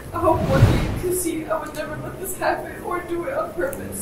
I hope one day you can see I would never let this happen or do it on purpose.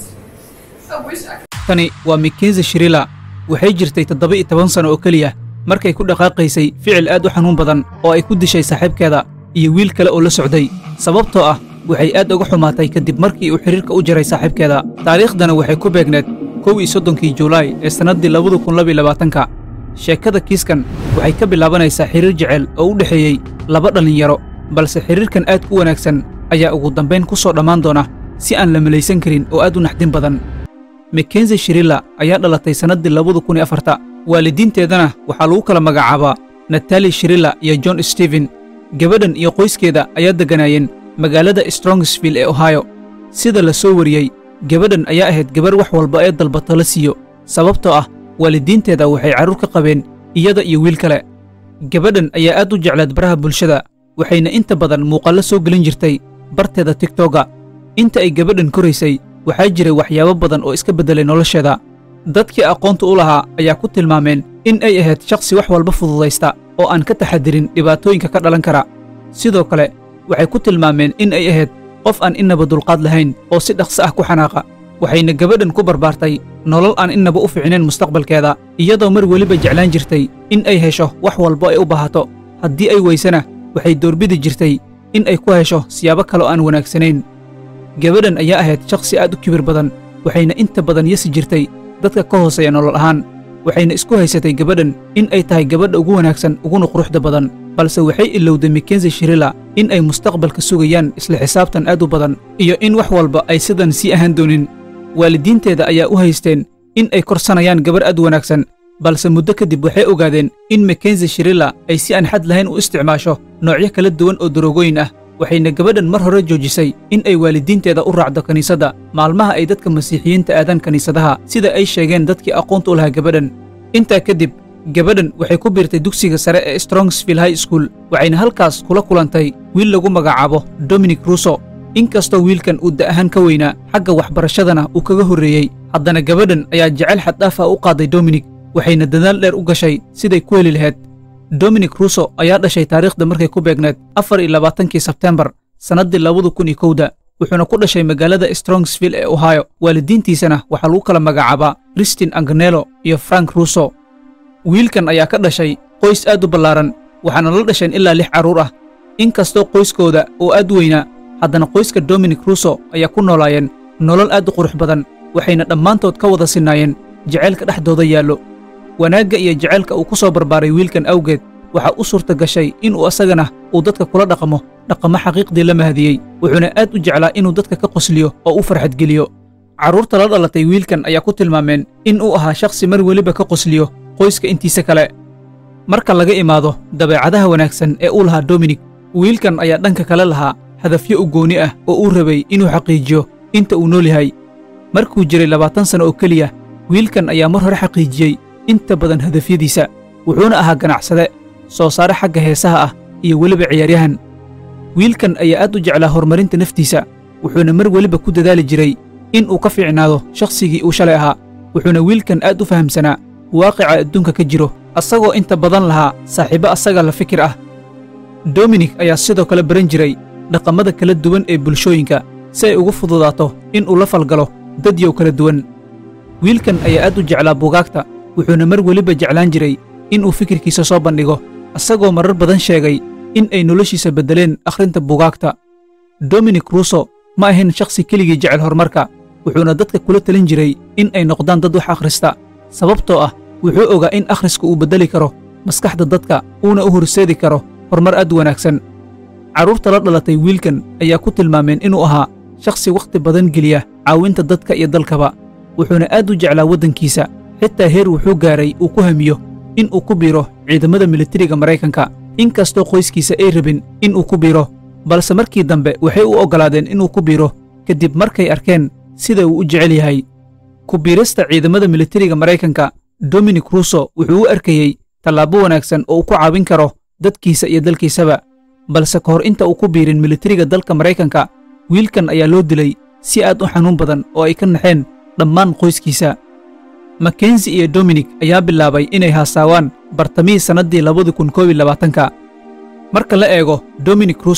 I wish I could. tani waa mikenzi shirila waxay jirtay toddoba iyo toban sano oo keliya markay ku dhaqaaqaysay ficil aad u xanuun badan oo ay ku dishay saaxiibkeeda iyo wiil kale oo la socday sababtoo ah waxay aad uga xumaatay kadib markii uu xidhiirka u jaray saaxiibkeeda taariikhdana waxay ku beegneed kow iyo soddonkii juulaay ee sannaddii labada kun labiyo labaatanka sheekada kiiskan waxay ka bilaabanaysaa xidhiir jecel oo u dhexeeyey laba dhallinyaro balse xidhiirkan aad ku wanaagsan ayaa ugu dambayn ku soo dhammaan doona si aan la malaysan karin oo aad u naxdin badan makenzi shirila ayaa dhalatay sannaddii labada kun iyo afarta waalidiinteedana waxaa lagu kala magacaabaa natali shirila iyo john stephen gabadhan iyo qoyskeeda ayaa degganaayeen magaalada strongsville ee ohio sida la soo wariyey gabadhan ayaa ahayd gabar wax walba ee dalbato la siiyo sababtoo ah waalidiinteeda waxay carruur ka qabeen iyada iyo wiil kale gabadhan ayaa aad u jeclaad baraha bulshada waxayna inta badan muuqaallo soo gelin jirtay barteeda tigtoga inta ay gabadhan koraysay waxaa jiray waxyaabo badan oo iska beddelay nolosheeda dadkii aqoonta u lahaa ayaa ku tilmaameen in ay ahayd shakhsi wax walba fududaysta oo aan ka taxadirin dhibaatooyinka ka dhalan kara sidoo kale waxay ku tilmaameen in ay ahayd qof aan innaba dulqaad lahayn oo si dhaqso ah ku xanaaqa waxayna gabadhan ku barbaartay nolol aan innaba u fiicnayn mustaqbalkeeda iyadoo mar weliba jeclaan jirtay in ay hesho wax walba ay u baahato haddii ay weysana waxay doorbidi jirtay in ay ku hesho siyaabo kale oo aan wanaagsanayn gabadhan ayaa ahayd shakhsi aad u kibir badan waxayna inta badan yasi jirtay dadka ka hooseeya nolol ahaan waxayna isku haysatay gabadhan in ay tahay gabadha ugu wanaagsan uguna quruxda badan balse waxay ilowday makenzi shirila in ay mustaqbalka sugayaan isla xisaabtan aad u badan iyo in wax walba ay sidan sii ahaan doonin waalidiinteeda ayaa u haysteen in ay korsanayaan gabar aad wanaagsan balse muddo kadib waxay ogaadeen in makenzi shirila ay si aan xad lahayn u isticmaasho noocyo kala duwan oo darogooyin ah waxayna gabadhan mar hore joojisay in ay waalidiinteeda u raacdo kiniisadda maalmaha ay dadka masiixiyiinta aadaan kiniisadaha sida ay sheegeen dadkii aqoonta u lahaa gabadhan intaa kadib gabadhan waxay ku biirtay dugsiga sare ee strongsville high school waxayna halkaas kula kulantay wiil lagu magacaabo dominic russo inkastoo wiilkan uu da' ahaan ka weynaa xagga waxbarashadana uu kaga horreeyey haddana gabadhan ayaa jecel xaddhaaf ah u qaaday dominic waxayna dadaal dheer u gashay siday ku heli lahayd dominic russo ayaa dhashay taariikhda markay ku beegneed afar iyo labaatankii sebtembar sannaddii labada kun iyo kowda wuxuuna ku dhashay magaalada strongsville ee ohio waalidiintiisana waxaa lagu kala magacaabaa kristin anganelo iyo frank russo wiilkan ayaa ka dhashay qoys aad u ballaaran waxaana la dhasheen ilaa lix carruur ah inkastoo qoyskooda oo aad weynaa haddana qoyska dominic russo ayaa ku noolaayeen nolol aad u qurux badan waxayna dhammaantood ka wada sinnaayeen jacaylka dhexdooda yaallo wanaagga iyo jacaylka uu ku soo barbaaray wiilkan awgeed waxaa u suurta gashay inuu asagana uu dadka kula dhaqmo dhaqamo xaqiiqdii la mahadiyey wuxuuna aad u jeclaa inuu dadka ka qosliyo oo u farxadgeliyo carruurta la dhalatay wiilkan ayaa ku tilmaameen in uu ahaa shakhsi mar weliba ka qosliyo qoyska intiisa kale marka laga imaado dabeecadaha wanaagsan ee uu lahaa dominic wiilkan ayaa dhanka kale lahaa hadafyo u gooni ah oo uu rabay inuu xaqiijiyo inta uu nool yahay markuu jiray labaatan sano oo keliya wiilkan ayaa mar hore xaqiijiyey inta badan hadafyadiisa wuxuuna ahaa ganacsade soo saare xagga heesaha ah iyo weliba ciyaaryahan wiilkan ayaa aad u jeclaa horumarinta naftiisa wuxuuna mar weliba ku dadaali jiray in uu ka fiicnaado shakhsigii uu shalay ahaa wuxuuna wiilkan aad u fahamsanaa waaqica adduunka ka jiro asagoo inta badan lahaa saaxiibo asaga la fikir ah dominic ayaa sidoo kale baran jiray dhaqamada kala duwan ee bulshooyinka si ay ugu fududaato in uu la falgalo dadyow kala duwan wiilkan ayaa aad u jeclaa buugaagta wuxuuna mar weliba jeclaan jiray in uu fikirkiisa soo bandhigo asagoo marar badan sheegay in ay noloshiisa beddeleen akhrinta buugaagta dominic russo ma ahayn shakhsi keligii jecel horumarka wuxuuna dadka kula talin jiray in ay noqdaan dad wax akhrista sababtoo ah wuxuu ogaa in akhriska uu beddeli karo maskaxda dadka uuna u horseedi karo horumar aad u wanaagsan carruurta la dhalatay wiilkan ayaa ku tilmaameen inuu ahaa shakhsi wakhti badan geliya caawinta dadka iyo dalkaba wuxuuna aad u jeclaa waddankiisa xitaa heer wuxuu gaaray uu ku hamiyo in uu ku biiro ciidamada militariga maraykanka inkastoo qoyskiisa ay rabin in uu ku biiro balse markii dambe waxay u oggolaadeen inuu ku biiro kadib markay arkeen sida uu u jecel yahay ku biirista ciidamada militariga maraykanka dominic russo wuxuu u arkayey tallaabo wanaagsan oo uu ku caawin karo dadkiisa iyo dalkiisaba balse ka hor inta uu ku biirin militariga dalka maraykanka wiilkan ayaa loo dilay si aad u xanuun badan oo ay ka naxeen dhammaan qoyskiisa makenzi iyo dominic ayaa bilaabay inay haasaawaan bartamihii sannaddii labadi kun koob iyo labaatanka marka la eego dominic russo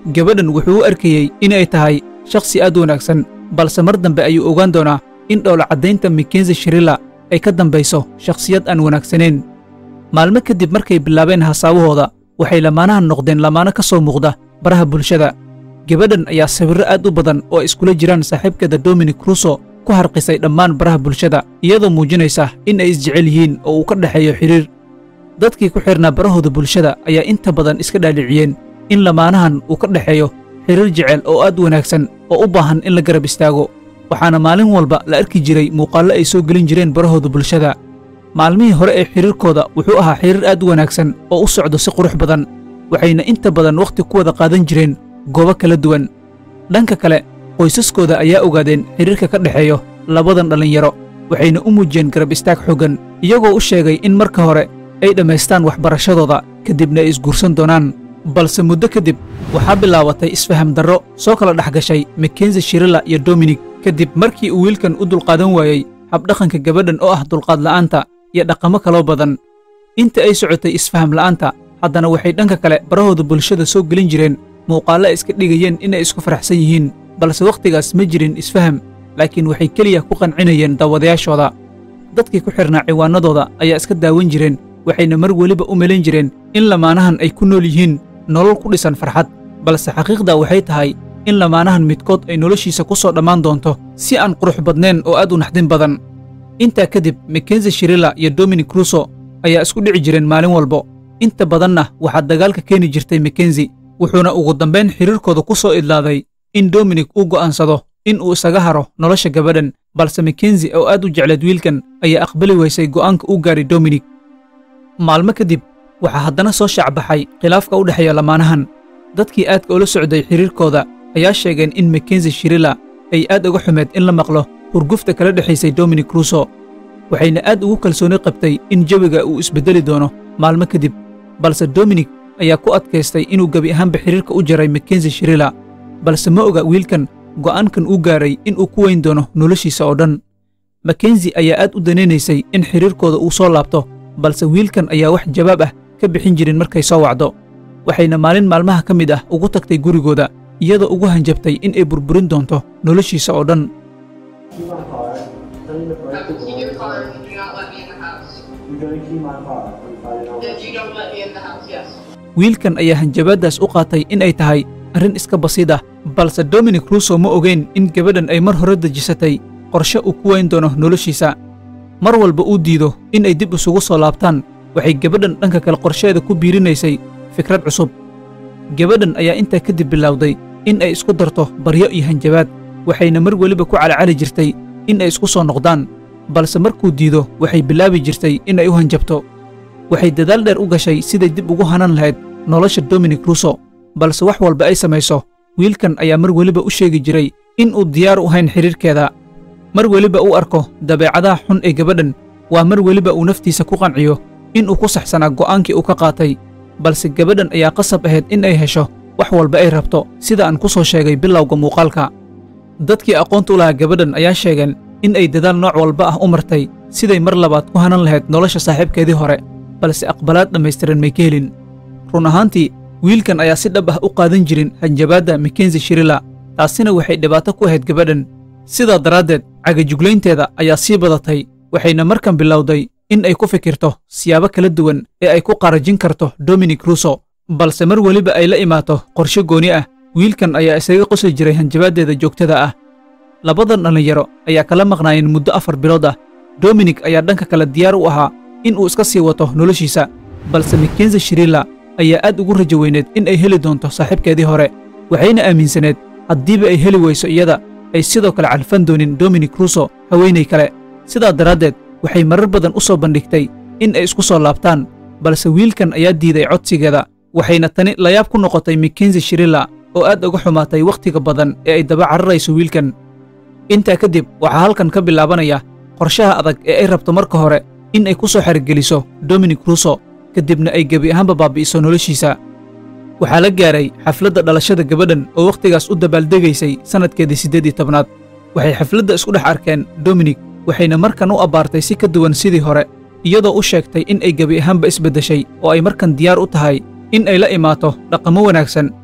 gabadhan wuxuu u arkayey inay tahay shakhsi aad u wanaagsan balse mar dambe ayuu ogaan doonaa in dhowla caddaynta makenzi shirila ay ka dambayso shakhsiyad aan wanaagsanayn maalmo kadib markay bilaabeen hasaabahooda waxay lamaanahan noqdeen lamaano ka soo muuqda baraha bulshada gabadhan ayaa sawirro aad u badan oo ay iskula jiraan saaxiibkeeda dominic ruso ku harqisay dhammaan baraha bulshada iyadoo muujinaysa in ay isjecel yihiin oo uu ka dhexeeyo xidhiir dadkii ku xidhnaa barahooda bulshada ayaa inta badan iska dhaaliciyeen in lamaanahan uu ka dhexeeyo xidhiir jecel oo aad wanaagsan oo u baahan in la garab istaago waxaana maalin walba la arki jiray muuqaallo ay soo gelin jireen barahooda bulshada maalmihii hore ee xidhiirkooda wuxuu ahaa xidhiir aad u wanaagsan oo u socdo si qurux badan waxayna inta badan wakhti ku wada qaadan jireen goobo kala duwan dhanka kale qoysaskooda ayaa ogaadeen xidhiirka ka dhexeeyo labadan dhallinyaro waxayna u muujiyeen garab istaag xoggan iyagoo u sheegay in marka hore ay dhammaystaan waxbarashadooda kadibna ay isguursan doonaan balse muddo kadib waxaa bilaabatay isfaham darro soo kala dhex gashay makenzi shirila iyo dominik kadib markii uu wiilkan u dulqaadan waayey habdhaqanka gabadhan oo ah dulqaad la'aanta iyo dhaqamo kaloo badan inta ay socotay isfaham la'aanta haddana waxay dhanka kale barahooda bulshada soo gelin jireen muuqaallo ay iska dhigayeen inay isku faraxsan yihiin balse wakhtigaas ma jirin isfaham laakiin waxay keliya ku qancinayeen daawadayaashooda dadkii ku xidhnaa ciwaanadooda ayaa iska daawan jireen waxayna mar weliba u malayn jireen in lamaanahan ay ku nool yihiin nolol ku dhisan farxad balse xaqiiqda waxay tahay in lamaanahan midkood ay noloshiisa ku soo dhammaan doonto si aan qurux badnayn oo aad u naxdin badan intaa kadib makenzi shirila iyo dominic ruso ayaa isku dhici jireen maalin walbo inta badanna waxaa dagaalka keeni jirtay makenzi wuxuuna ugu dambayn xidhiirkooda ku soo idlaaday in dominic uu go'aansado in uu isaga haro nolosha gabadhan balse makenzi oo aad u jecleed wiilkan ayaa aqbali weysay go'aanka u gaaray dominic maalmo kadib waxaa haddana soo shaacbaxay khilaafka u dhexeeya lamaanahan dadkii aadka ula socday xidhiirkooda ayaa sheegeen in makenzi shirila ay aad uga xumeed in la maqlo hurgufta kala dhexaysay dominic ruso waxayna aad ugu kalsooni qabtay in jawiga uu isbeddeli doono maalmo kadib balse dominic ayaa ku adkaystay inuu gebi ahaanba xidhiirka u jaray makenzi shirila balse ma oga wiilkan go'aankan uu gaaray in uu ku weyn doono noloshiisa oo dhan makenzi ayaa aad u danaynaysay in xidhiirkooda uu soo laabto balse wiilkan ayaa wax jawaab ah ka bixin jirin markay soo wacdo waxayna maalin maalmaha ka mid ah ugu tagtay gurigooda iyadoo ugu hanjabtay in ay burburin doonto noloshiisa oo dhan Key my car. Tell me to break I the will keep your door. car and do not let me in the house. You're gonna key my car. I'm finding out. If you don't let me in the house, yes. wiilkan ayaa hanjabaaddaas u qaatay in ay tahay arrin iska basiid ah balse dominic ruso ma ogeyn in gabadhan ay mar hore dejisatay qorshe uu ku weyn doono noloshiisa mar walba uu diido in ay dib isugu soo laabtaan waxay gabadhan dhanka kale qorsheeda ku biirinaysay fikrad cusub gabadhan ayaa intaa kadib bilowday in ay isku darto baryo iyo hanjabaad waxayna mar weliba ku calacali jirtay in ay isku soo noqdaan balse markuu diido waxay bilaabi jirtay in ay u hanjabto waxay dadaal dheer u gashay siday dib ugu hanan lahayd nolosha dominic ruso balse wax walba ay samayso wiilkan ayaa mar weliba u sheegi jiray in uu diyaar u hayn xidhiirkeeda mar weliba uu arko dabeecadaha xun ee gabadhan waa mar weliba uu naftiisa ku qanciyo in uu ku saxsanaa go'aankii uu ka qaatay balse gabadhan ayaa qasab ahayd in ay hesho wax walba ay rabto sida aan ku soo sheegay bilowga muuqaalka dadkii aqoonta u lahaa gabadhan ayaa sheegeen in ay dadaal nooc walba ah u martay siday mar labaad ku hanan lahayd nolosha saaxiibkeedii hore balse aqbalaad dhammaystiran may ka helin run ahaantii wiilkan ayaa si dhab ah u qaadan jirin hanjabaadda makenzi shirila taasina waxay dhibaato ku ahayd gabadhan sidaa daraaddeed cagajuglaynteeda ayaa sii badatay waxayna markan bilowday in ay ku fikirto siyaabo kala duwan ee ay ku qarajin karto dominic ruso balse mar weliba ay la imaato qorshe gooni ah wiilkan ayaa isaga qosli jiray hanjabaaddeeda joogtada ah labadan dhallinyaro ayaa kala maqnaayeen muddo afar bilood ah dominic ayaa dhanka kale diyaar u ahaa in uu iska sii wato noloshiisa balse makenzi shirila ayaa aad ugu rajo weyneed in ay heli doonto saaxiibkeedii hore waxayna aaminsaneed haddiiba ay heli weyso iyada ay sidoo kale calfan doonin dominic ruso haweenay kale sidaa daraaddeed waxay marar badan u soo bandhigtay in ay isku soo laabtaan balse wiilkan ayaa diiday codsigeeda waxayna tani layaab ku noqotay makenzi shirila oo aad uga xumaatay wakhtiga badan ee ay daba cararayso wiilkan intaa kadib waxaa halkan ka bilaabanaya qorshaha adag ee ay rabto marka hore in ay ku soo xergeliso dominic ruso kadibna ay gebi ahaanba baabi'iso noloshiisa waxaa la gaaray xafladda dhalashada gabadhan oo wakhtigaas u dabaaldegaysay sannadkeedii siddeed iyo tobnaad waxay xafladda isku dhex arkeen dominic waxayna markan u abbaartay si ka duwan sidii hore iyadoo u sheegtay in ay gebi ahaanba isbeddeshay oo ay markan diyaar u tahay in ay la imaato dhaqamo wanaagsan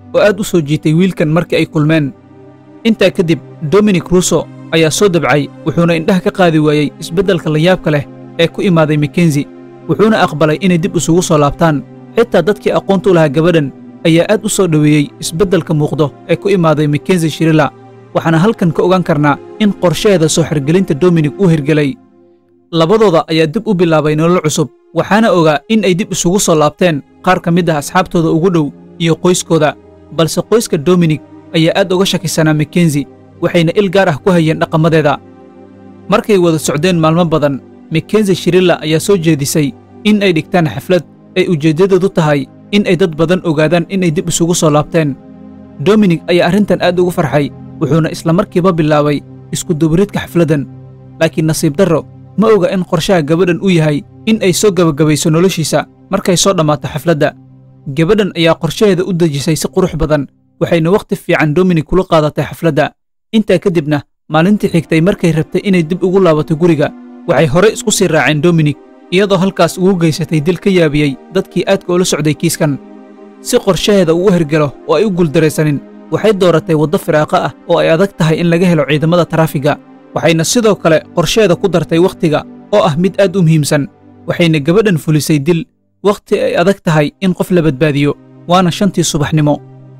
oo aad u soo jiitay wiilkan markii ay kulmeen intaa kadib dominic russo ayaa soo dabcay wuxuuna indhaha ka qaadi waayey isbeddelka layaabka leh ee ku imaaday makenzi wuxuuna aqbalay inay dib isugu soo laabtaan xitaa dadkii aqoonta u lahaa gabadhan ayaa aad u soo dhoweeyey isbeddelka muuqdo ee ku imaaday makenzi shirila waxaana halkan ka ogaan karnaa in qorshaheeda soo xirgelinta dominik uu hirgelay labadooda ayaa dib u bilaabay nolol cusub waxaana ogaa in ay dib isugu soo laabteen qaar ka mid ah asxaabtooda ugu dhow iyo qoyskooda balse qoyska dominik ayaa aad uga shakisanaa makenzi waxayna il gaar ah ku hayeen dhaqamadeeda markay wada socdeen maalmo badan makenzi shirilla ayaa soo jeedisay in ay dhigtaan xaflad ay ujeeddadoodu tahay in ay dad badan ogaadaan inay dib isugu soo laabteen dominik ayaa arrintan aad ugu farxay wuxuuna isla markiiba bilaabay iskudubaridka xafladdan laakiin nasiib darro ma oga in qorshaha gabadhan uu yahay in ay soo gebagabayso noloshiisa markay soo dhammaato xafladda gabadhan ayaa qorshaheeda u dejisay si qurux badan waxayna wakhti fiican dominik kula qaadatay xafladda intaa kadibna maalintii xigtay markay rabtay inay dib ugu laabato guriga waxay hore isku sii raaceen dominik iyadoo halkaas ugu geysatay dil ka yaabiyey dadkii aadka ula socday kiiskan si qorshaheeda uu u hergelo oo ay u guuldaraysanin waxay dooratay waddo firaaqa ah oo ay adag tahay in laga helo ciidamada taraafiga waxayna sidoo kale qorsheeda ku dartay wakhtiga oo ah mid aad u muhiimsan waxayna gabadhan fulisay dil wakhti ay adag tahay in qof la badbaadiyo waana shantii subaxnimo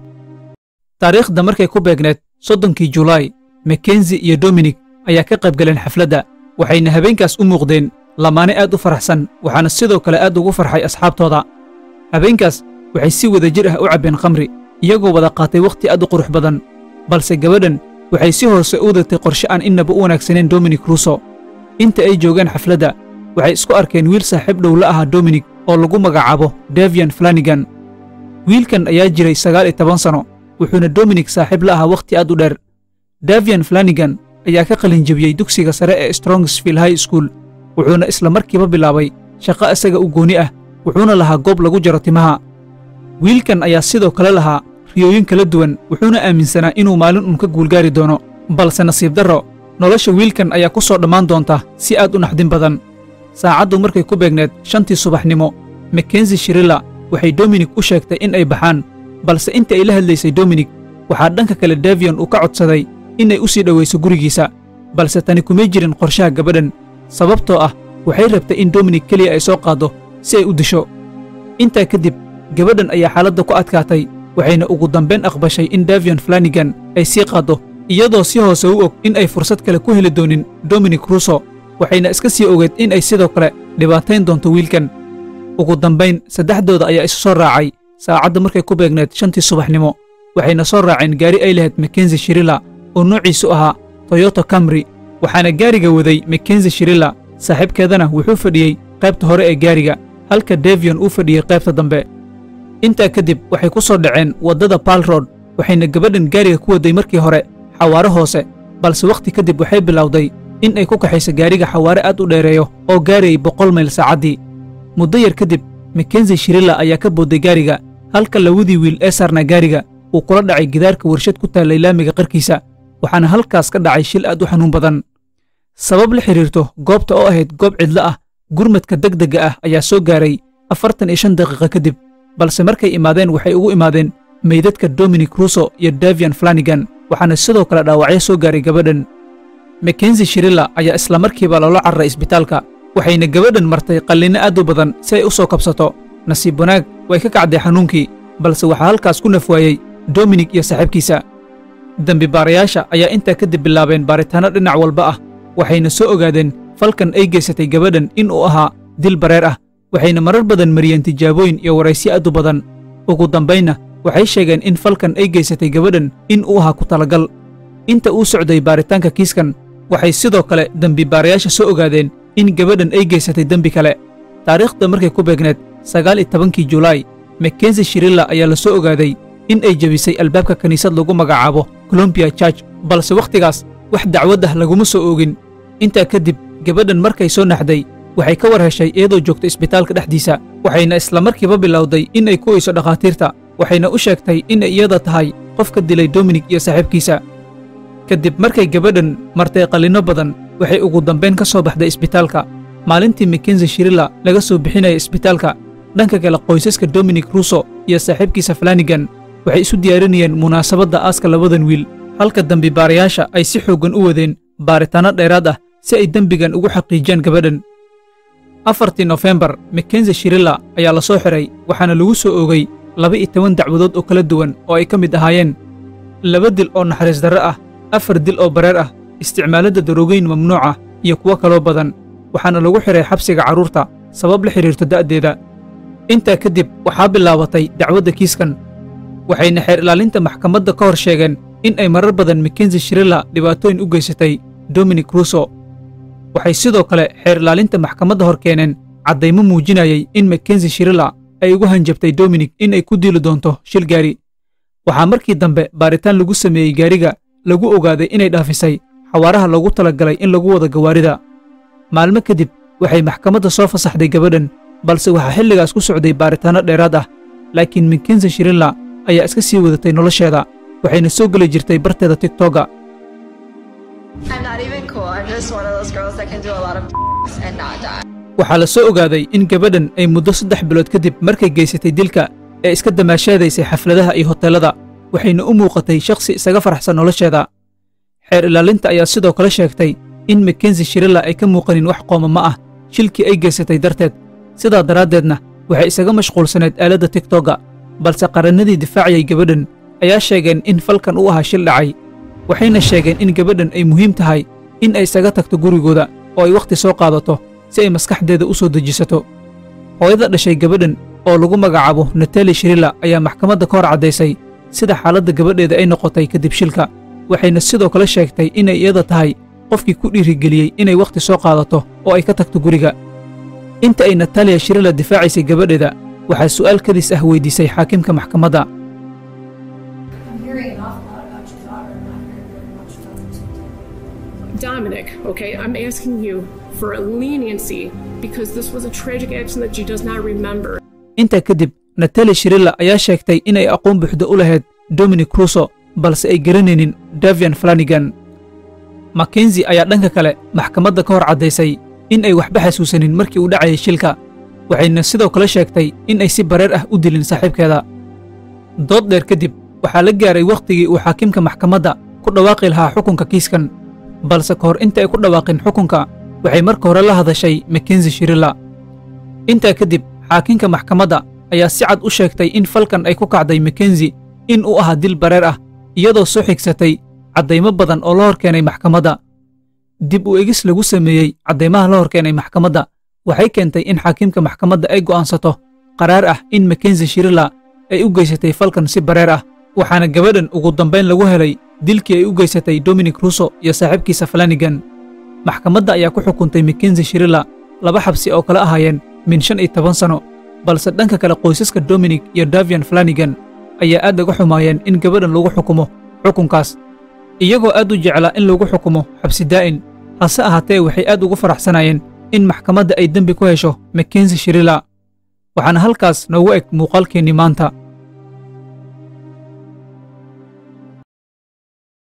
taariikhda markay ku beegneed soddonkii julaay makenzi iyo dominik ayaa ka qayb galeen xafladda waxayna habeenkaas u muuqdeen lamaane aad u faraxsan waxaana sidoo kale aad ugu farxay asxaabtooda habeenkaas waxay si wada jir ah u cabbeen khamri iyagoo wada qaatay wakhti aad u qurux badan balse gabadhan waxay si hoose u wadatay qorshe aan innaba u wanaagsaneen dominik russo inta ay joogeen xafladda waxay isku arkeen wiil saaxiib dhow la ahaa dominik oo lagu magacaabo davian flanigan wiilkan ayaa jiray sagaal iyo toban sanno wuxuuna dominik saaxiib la ahaa wakhti aad u dheer davian flanigan ayaa ka qalinjebiyey dugsiga sare ee strongsville high school wuxuuna isla markiiba bilaabay shaqo isaga u gooni ah wuxuuna lahaa goob lagu jaro timaha wiilkan ayaa sidoo kale lahaa riyooyin kala duwan wuxuuna aaminsanaa inuu maalin uun ka guulgaari doono balse nasiib darro nolosha wiilkan ayaa ku soo dhammaan doonta si aad u naxdin badan saacaddu markay ku beegneed shantii subaxnimo makenzi shirilla waxay dominik u sheegtay in ay baxaan balse intii ay la hadlaysay dominik waxaa dhanka kale davian uu ka codsaday inay u sii dhowayso gurigiisa balse tani kumay jirin qorshaha gabadhan sababtoo ah waxay rabtay in dominik keliya ay soo qaaddo si ay u disho intaa kadib gabadhan ayaa xaaladda ku adkaatay waxayna ugu dambayn aqbashay in davian flanigan ay sii qaaddo iyadoo si hoose u og in ay fursad kale ku heli doonin dominik russo waxayna iska sii ogeed in ay sidoo kale dhibaatayn doonto wiilkan ugu dambayn saddexdooda ayaa isu soo raacay saacadda markay ku beegneed shantii subaxnimo waxayna soo raaceen gaari ay lahayd makenzi shirilla oo noociisu ahaa toyoto camri waxaana gaariga waday makenzi shirilla saaxiibkeedana wuxuu fadhiyey qaybta hore ee gaariga halka davian uu fadhiyey qaybta dambe intaa kadib waxay ku soo dhaceen waddada baal road waxayna gabadhan gaariga ku wadday markii hore xawaare hoose balse wakhti kadib waxay bilowday in ay ku kaxayso gaariga xawaare aad u dheereeyo oo gaarayay boqol mayl saacaddii muddo yar kadib makenzi shirilla ayaa ka boodday gaariga halka lawadii wiil ee saarnaa gaariga uu kula dhacay gidaarka warshad ku taallay laamiga qarkiisa waxaana halkaas ka dhacay shil aad u xanuun badan sabab la xidhiirto goobta oo ahayd goob cidlo ah gurmadka degdegga ah ayaa soo gaaray afartan iyo shan daqiiqa kadib balse markay imaadeen waxay ugu imaadeen meydadka dominik russo iyo davian flanigan waxaana sidoo kale dhaawacyo soo gaaray gabadhan makenzi shirilla ayaa isla markiiba loola cararay isbitaalka waxayna gabadhan martay qallinno aad u badan si ay u soo kabsato nasiib wanaag way ka kacday xanuunkii balse waxaa halkaas ku nafwaayey dominik iyo saaxiibkiisa dembi baarayaasha ayaa intaa kadib bilaabeen baaritaanno dhinac walba ah waxayna soo ogaadeen falkan ay geysatay gabadhan in uu ahaa dil bareer ah waxayna marar badan mariyeen tijaabooyin iyo waraysyo aad u badan ugu dambaynna waxay sheegeen in falkan ay geysatay gabadhan in uu ahaa ku talagal inta uu socday baaritaanka kiiskan waxay sidoo kale dembi baarayaasha soo ogaadeen in gabadhan ay geysatay dembi kale taariikhda markay ku beegneed sagaal iyo tobankii julaay makenzi shirilla ayaa la soo ogaaday in ay jebisay albaabka kiniisad lagu magacaabo colombia church balse wakhtigaas wax dacwad ah laguma soo oogin intaa kadib gabadhan markay soo naxday waxay ka war heshay iyadoo joogta isbitaalka dhexdiisa waxayna isla markiiba bilowday in ay ku weyso dhakhaatiirta waxayna u sheegtay inay iyada tahay qof ka dilay dominik iyo saaxiibkiisa kadib markay gabadhan martay qallinno badan waxay ugu dambayn ka soo baxday isbitaalka maalintii makenzi shirilla laga soo bixinaya isbitaalka dhanka kale qoysaska dominik russo iyo saaxiibkiisa flanigan waxay isu diyaarinayeen munaasabadda aaska labadan wiil halka dembibaarayaasha ay si xooggan u wadeen baaritaanno dheeraad ah si ay dembigan ugu xaqiijiyaan gabadhan afartii nofembar makenzi shirilla ayaa la soo xiray waxaana lagu soo oogay laba-iyo toban dacwadood oo kala duwan oo ay ka mid ahaayeen laba dil oo naxariis darre ah afar dil oo bareer ah isticmaaladda daroogeyn mamnuuca iyo kuwo kaloo badan waxaana lagu xiray xabsiga carruurta sabab la xidhiirto da'deeda intaa kadib waxaa bilaabatay dacwadda kiiskan waxayna xeer ilaalinta maxkamadda ka hor sheegeen in ay marar badan makenzi shirilla dhibaatooyin u geysatay dominic ruso waxay sidoo kale xeer ilaalinta maxkamadda hor keeneen caddaymo muujinayay in makenzi shirilla ay ugu hanjabtay dominic in ay ku diili doonto shil gaari waxaa markii dambe baaritaan lagu sameeyey gaariga lagu ogaaday inay dhaafisay xawaaraha loogu talagalay in lagu wada gawaarida maalmo kadib waxay maxkamadda soo fasaxday gabadhan balse waxaa xilligaas ku socday baaritaanno dheeraad ah laakiin makenzi shirilla ayaa iska sii wadatay nolosheeda waxayna soo geli jirtay barteeda tigtoga I'm not even cool. I'm just one of those girls that can do a lot of and not die. waxaa la soo ogaaday in gabadhan ay muddo saddex bilood kadib markay geysatay dilka ee iska damaashaadaysay xafladaha iyo hoteellada waxayna u muuqatay shakhsi isaga faraxsan nolosheeda xeer ilaalinta ayaa sidoo kale sheegtay in makenzi shirilla ay ka muuqanin wax qoomama ah shilkii ay geysatay darteed sidaa daraaddeedna waxay isaga mashquulsaneed aaladda tigtoga balse qarannadii difaacayay gabadhan ayaa sheegeen in falkan u ahaa shil dhacay waxayna sheegeen in gabadhan ay muhiim tahay in ay isaga tagto gurigooda oo ay wakhti soo qaadato si ay maskaxdeeda u soo dejisato hooyada dhashay gabadhan oo lagu magacaabo natali shirilla ayaa maxkamadda ka hor caddaysay sida xaaladda gabadheeda ay noqotay kadib shilka waxayna sidoo kale sheegtay inay iyada tahay qofkii ku dhiirigeliyey inay wakhti soo qaadato oo ay ka tagto guriga inta ay nataliya shirilla difaacaysay gabadheeda waxaa su'aal kadis ah weydiisay xaakimka maxkamadda I'm hearing an awful lot about your daughter, and not hearing very much about it. Dominic, okay, I'm asking you for a leniency because this was a tragic accident that she does not remember. intaa kadib natali shirilla ayaa sheegtay inay aqoon buuxda u lahayd dominic ruso balse ay garanaynin davian flanigan makenzi ayaa dhanka kale maxkamadda ka hor caddaysay in ay waxba xasuusanin markii uu dhacayay shilka waxayna sidoo kale sheegtay in ay si bareer ah u dilin saaxiibkeeda dood dheer kadib waxaa la gaaray wakhtigii uu xaakimka maxkamadda ku dhawaaqi lahaa xukunka kiiskan balse ka hor inta ay ku dhawaaqin xukunka waxay marka hore la hadashay makenzi shirilla intaa kadib xaakinka maxkamadda ayaa si cad u sheegtay in falkan ay ku kacday makenzi in uu ahaa dil bareer ah iyadoo soo xigsatay caddaymo badan oo la hor keenay maxkamadda dib u egis lagu sameeyey caddaymaha la hor keenay maxkamadda waxay keentay in xaakiimka maxkamadda ay go'aansato qaraar ah in makenzi shirilla ay u geysatay falkan si bareer ah waxaana gabadhan ugu dambayn lagu helay dilkii ay u geysatay dominic ruso iyo saaxiibkiisa flanigan maxkamadda ayaa ku xukuntay makenzi shirilla laba xabsi oo kala ahaayeen min shan iyo toban sano balse dhanka kale qoysaska dominic iyo davian flanigan ayaa aad uga xumaayeen in gabadhan lagu xukumo xukunkaas iyagoo aad u jeclaa in lagu xukumo xabsi daa'in hase ahaatee waxay aad ugu faraxsanayeen in maxkamadda ay dembi ku hesho makenzi shirilla waxaana halkaas noogu eg muuqaalkeennii maanta